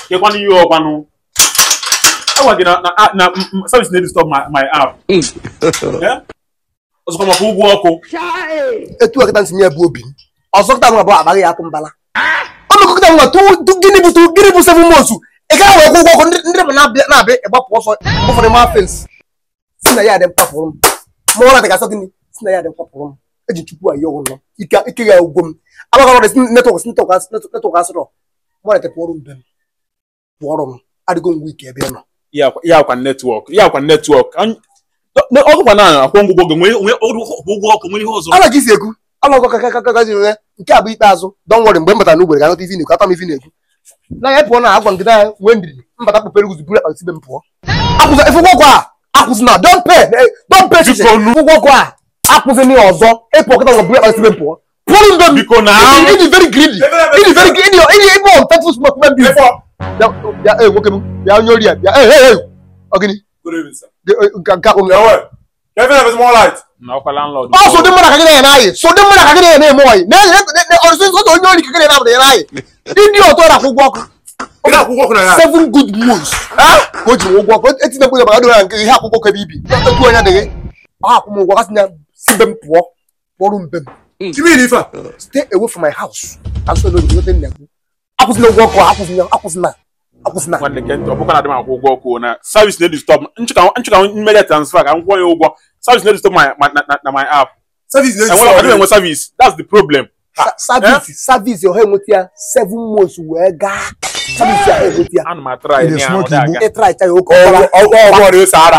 kekwana ihe ọkwanụ agwa gị na na na service na disturb my my app Eh? ọzọkwa maka ụgwọ ọkụ etu ọkịta nsi nye bụ obi m ọzọ kịta nwa bụ agbaghị ya akụ mbala ọ mekọkịta nwa tu tu- gịnị bụ tu- gịnị bụ seven months ị gaghị wee kwụ ụgwọ ọkụ ndị ndị bụ na-abịa na-abịa ịgbapụ ọsọ ụfọdụ ma fens si na ya dị mkpapụrụ m ma ụra dị gasọ gịnị si na ya dị mkpapụrụ m eji chukwu ayi ọgwụ nọ ike ike ya ugwo m agbagara ọrụ netwọk netwọk netwọk asịrọ mọrịta pụọrụ mbe m pụọrọ m adịgo ngwa ike ebe ị nọ ya akwa netwọk ya akwa netwọk ọgụkwa na akwụ ngwụgwọ gị nwee nwee ụgwọ ọkụ nwee ihe ọzọ ala gị si ekwu ala ọgọ kakakakazi nwe nke a bụ ikpeazụ don wọrị mgbe m batara n'ugbere ga-anọta ivi na-ekwu ata m ivi na-ekwu na ya pụọ na agwa ngịda ya nwee ndidi mbata kpụpere guzi buru akpa sibe m pụọ akwụzi ịfụgwọ ọgwụ a akwụzi na don pe don pe chiche Biko nu. ụgwọ ọgwụ a akwụzi na ọzọ ịpụ ọkịta nwa buru akpa sibe m pụọ pụrụ ndo m biko na ịdị very greedy ịdị very greedy ịdị ịbụ unfaithful smoke men bi bịa bịa ee nwoke m bịa onye ori ya bịa ee ee ọ gịnị nke nke akpụ m na ọkwa landlord ọ so dị mmadụ ka gị na-eme anyị so dị mmadụ ka gị na-eme eme ọyị ọrụsị nsọ onye ori ka gị na-eme anyị ndị ọtọ na-akwụ ụgwọ ọkụ seven good moons ka o ji nwe ụgwọ ọkụ etinye mkpụrụ maka dịra nke ihe akwụkwọ kebe ibi etu onye adịghị ọ akwụ m ụgwọ kasị na si be m pụọ kpọrọ mbe m stay away from my house asọ n'obi nweta nna gị akwụsịna ụgwọ ọkụ akwụsịna akwụsịna akwụsịna nwanne gị ntị ọ bụkwa na adị m akwụ ụgwọ ọkụ na service na disturb nchụka nchụka mmeri transfer ka m kwụọ ya ụgwọ service na disturb my my- na- na- na my app enwere adịghị enwe service that's the problem savisi savisi ọha enweta ya seven months wee gaa savisi ahụ enweta ya ana m atara ya Ị ya na-smoke ọ dị aga ịtra ịcha ya oke ọbara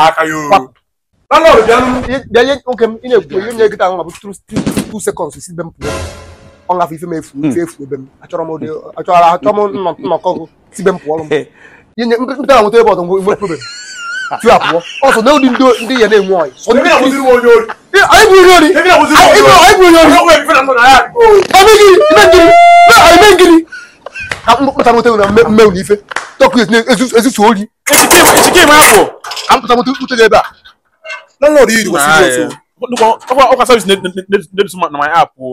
bịa nye nwoke m ị na-ekwu ihe nye gịta ahụ ma bụ two two seconds si be m pụọ ọ ngafe ife m efu ife efu ebe m achọrọ m ụdị achọrọ achọrọ m nnọ- nnọkọ gụ si be m pụọ m ihe nye mpụta na nweta ebe ọtọ mgbe problem tu apụọ ọsọ na ụdị ndị ndị ya na-enwe ọyị sọ ndị anyị bụ onye ori anyị bụ onye ori anyị bụ onye ori ebe gịnị ime ngịnị ime ngịnị ka mpụta nweta na mmewu na ife tọkụ ezusu ori chike m apụ ka mpụta nweta ute ebe a ọkwa service na disturb na my app o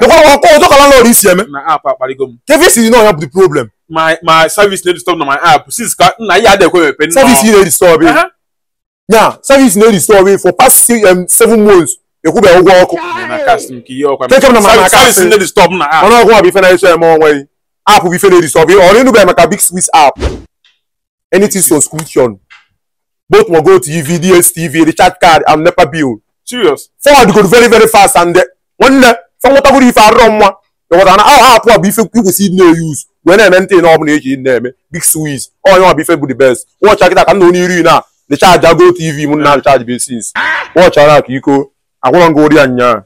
na app akparigo m Kevin si na ọnya bụ the problem. my my service na disturb na my app since ka nna ya adịghị ekwe mepe Service ị na-edistọb ị. Aha. Nya, service na-edistọb ị for past six, um, seven months. Ekwubeghị ụgwọ ọkụ. na cast m ka ihe ọkwa Take m na my cast. service na disturb na app Ọnụ ọgwụ bụ ife na-eso eme onwe ị. App bụ ife na-edistọb ị. Ọ na-enubeghị maka Big Swiss app. Anything subscription. Both Mogo TV, DSTV, recharge card, and NEPA bill. serious forward go very very fast and nwanne fe nwetagoro ife arụrọ mma ịghọtara na ahụ apụ a bụ ife ikwesị ịdị na-eyuz wee na-eme ntị na ọbụla eji na-eme big swiss onye ọ bụ ife bụ the best wọcha kịta ka m na onye iri na recharge go tv m na recharge basis wọchara ka iko agwụrọ nga ori ya nnyaa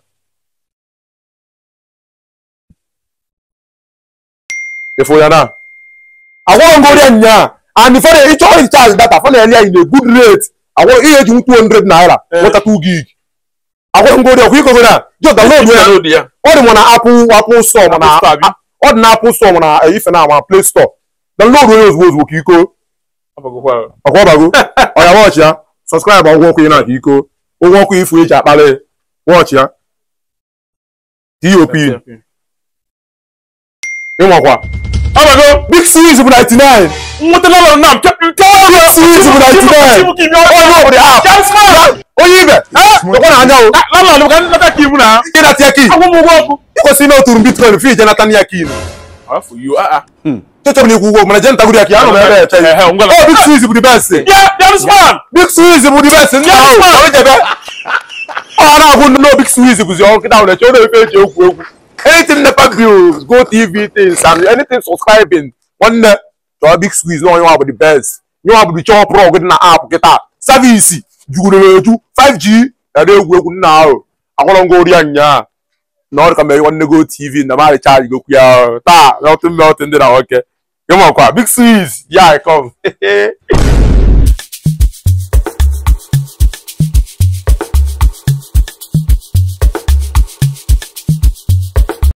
ịfụ ya na agwụrọ nga ori ya nnyaa and ife na ịchọ recharge data fe na-ele ya in a good rate agwụrọ ihe eji 200 naira nweta 2 gig agwụrọ nga ori ọkwa iko na just download ya download ya ọ dị mụ na apple apple store mụ na Apple Store, abi? ọ dị na apple store mụ na ife na ama play store download onye ozugbo ozugbo ka iko ọbagokwa ọkwa ọbago ọya wọchị ya sọskraịbụ ụgwọ ọkụ ị na ka iko ụgwọ ọkụ ifu eji akpalị wọchị ya dop ịnwakwa ọbago big series bụ 99 nwetala ụlọ na mpịa big series bụ 99 onye obodo ahụ onye ibe ekwe na anya o landlord ka nleta ka ibu na ịnata ya kin agwụ m ụgwọ ọkụ ịkwesịrị ime oturu bitcoin fi ije nata ya kin afọ you ah chọchọrọ na ikwu ụgwọ mana je ntagoro ya ka ya nọ n'ebe eche ya ah ngwala Oh, Big Swiss bụ the best. yeah there's man Big Swiss bụ the best. Ndị ahụ ọ jebe. Ọ na-agụ ndị no Big Swiss bụzi ọrụ nkịta ahụ na-eche ọ na-efe eji egwu egwu. Anything NEPA bills, Go TV things and anything subscribing. Nwanne chọọ Big Swiss na onye nwa bụ the best. Nye nwa bụ the chọọ prọg dị na app kịta. Savisi jugoro eju 5G na na-egwu egwu nna ahụ. Agwọrọ ngo ori ya nyaa. Na ọ dị ka mere nwanne Go TV na ma recharge gokwu ya taa melting melting dị na nwoke. Ịmakwa Big Swiss, yeah, I come.